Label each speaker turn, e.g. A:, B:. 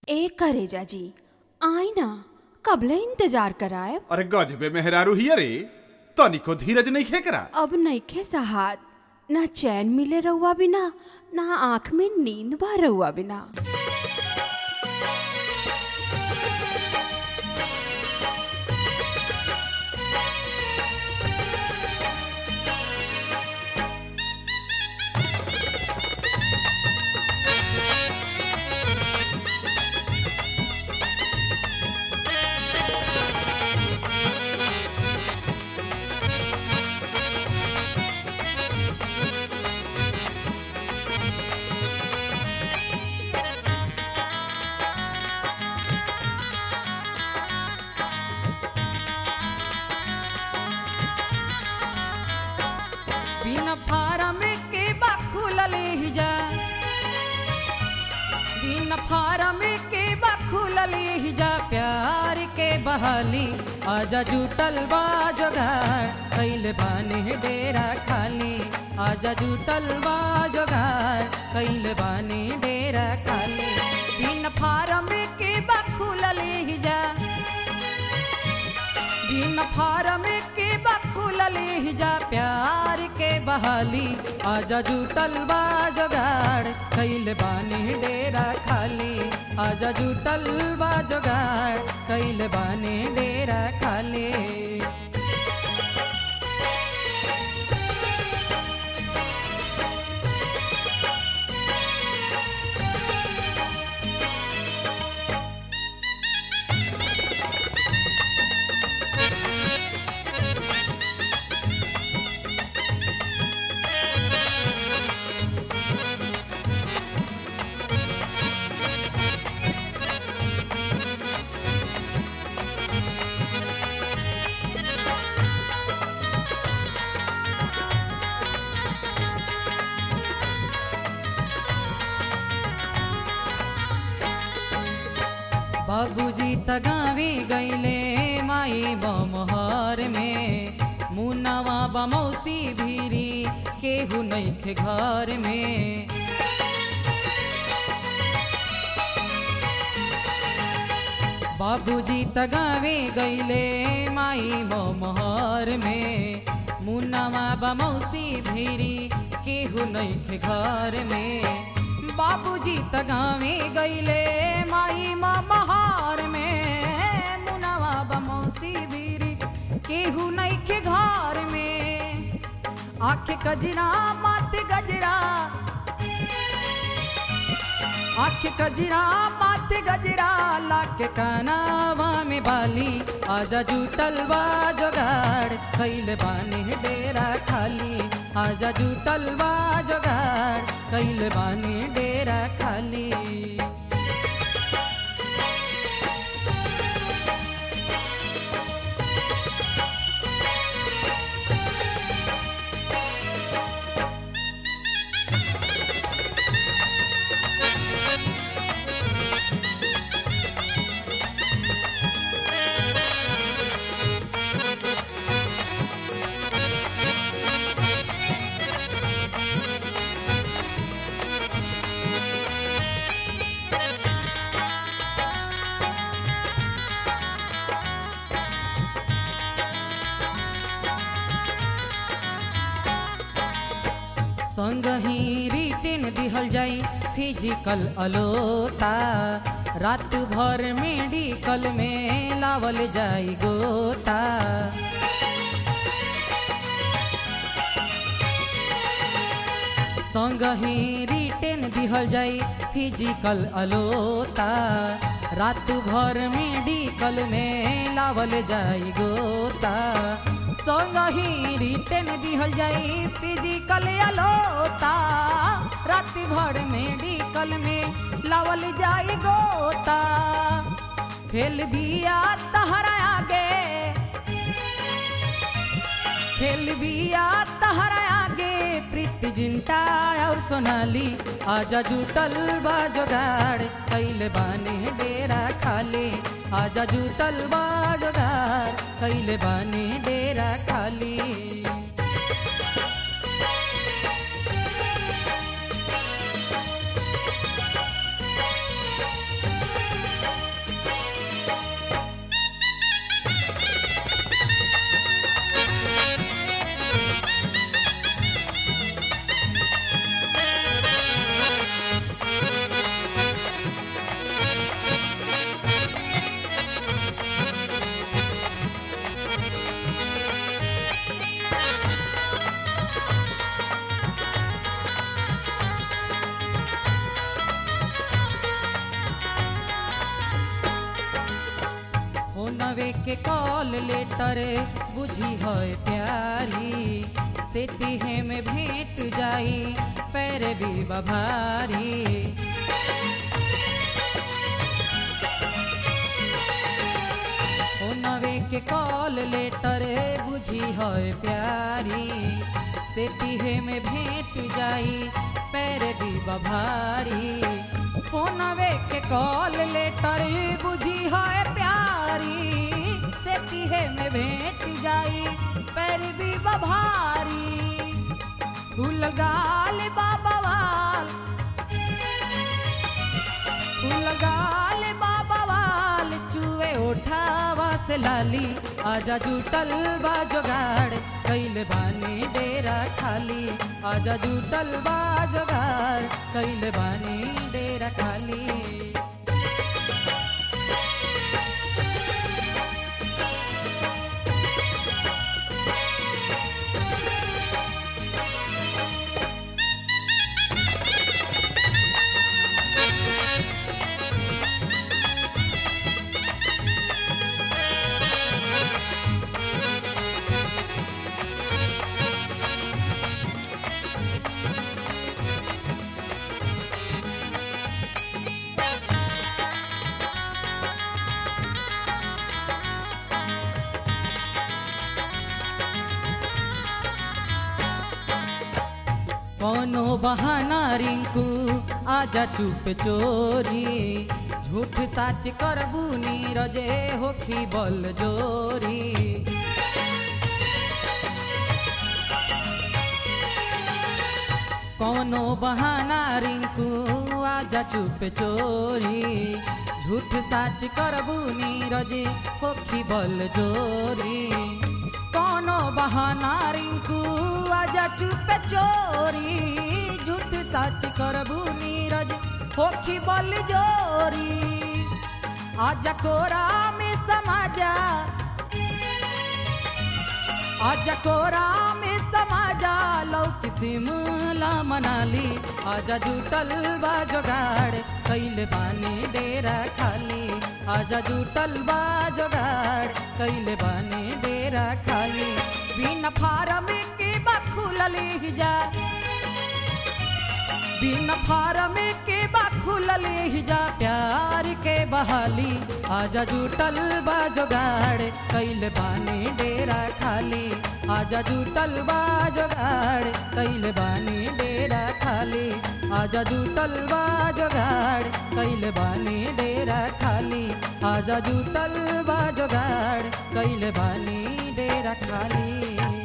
A: ए करेजा जी आई ना कबले इंतजार कराए
B: अरे गजबे मेहरारू हिया रे तनिको धीरज नहीं खेकरा
A: अब नईखे सहात ना चैन मिले रहुआ बिना ना आंख में नींद बा रहुआ बिना
C: बिना फारम के बा खुलल हिजा बिना फारम के बा खुलल हिजा प्यार के बहाली आजा जुटल बा जोगार कैले बाने डेरा खाली आजा जुटल बा जोगार कैले बाने डेरा खाली बिना फारम के बा खुलल हिजा बिन फारम के बखुलल हिजा प्यार के बहाली आजा जुटल बा जोगाड़ कैल बानी डेरा खाली आजा जुटल बा जोगाड़ कैल बानी डेरा खाली बाबूजी तगावी गईले माई बमहर में मुनावा बमौसी भीरी केहू नइखे घर में बाबूजी तगावे गईले माई बमहर में मुनावा बमौसी भीरी केहू नइखे घर में बाबूजी तगावे गईले माई महर में मुनावा बमौसी भीरी केहू नइखे घर में आखे कजरा माथे गजरा आखे कजरा माथे गजरा लाके कानावा में बाली आजा जुटल बा जोगाड़ कैल बाने डेरा खाली आजा जुटल बा जोगाड़ कैल बाने डेरा खाली संगही रिटेन दिहल जाई फिजिकल अलोता रात भर मेडिकल में लावल जाई गोता संगही रिटेन दिहल जाई फिजिकल अलोता रात भर मेडिकल में लावल जाई गोता संगही रिटेन दिहल जाई फिजिकल अलोता रात भर मेडिकल में लावल जाई गोता फेल बिया तहरा आगे फेल बिया तहरा आगे प्रीति जिंटा और सोनाली आजा जुटल बा जोगाड़ कैल बाने डेरा खाली आजा जुटल बा जोगाड़ कैल बाने डेरा खाली फोनवे के कॉल लेटर बुझी है प्यारी से तिहे में भेंट जाई पैर भी बभारी फोनवे के कॉल लेटर बुझी है प्यारी से तिहे में भेंट जाई पैर भी बभारी फोनवे के कॉल लेटर बुझी है प्यारी से तिहे में भेंट जाई पैर भी बभारी फूल गाल बाबा वाल फूल गाल बाबा वाल चुए उठावा से लाली आजा जुटल बा जोगाड़ कैल बानी डेरा खाली आजा जुटल बा जोगाड़ कैल बानी डेरा खाली कोनो बहाना रिंकू आजा चुप चोरी झूठ साच करबू नीरजे होखी बल जोरी कोनो बहाना रिंकू आजा चुप चोरी झूठ साच करबू नीरजे होखी बल जोरी कोनो बहाना रिंकू आजा चुप चोरी झूठ सच करबू नीरज होखी बल जोरी आजा कोरा में समाजा आजा कोरा में समाजा लौक सिमला मनाली आजा जुटल बा जोगाड़ कैले बानी डेरा खाली आजा जुटल बा जोगाड़ कैले बानी डेरा खाली बिना फारम के बा खुलल हिजा बिना फारम के बा खुलल हिजा प्यार के बहाली आजा जुटल बा जोगाड़ कैले बानी डेरा खाली आजा जुटल बा जोगाड़ कैले बानी डेरा खाली आजा जुटल बा जोगाड़ कैले बानी डेरा खाली आजा जुटल बा जोगाड़ कैले बानी डेरा खाली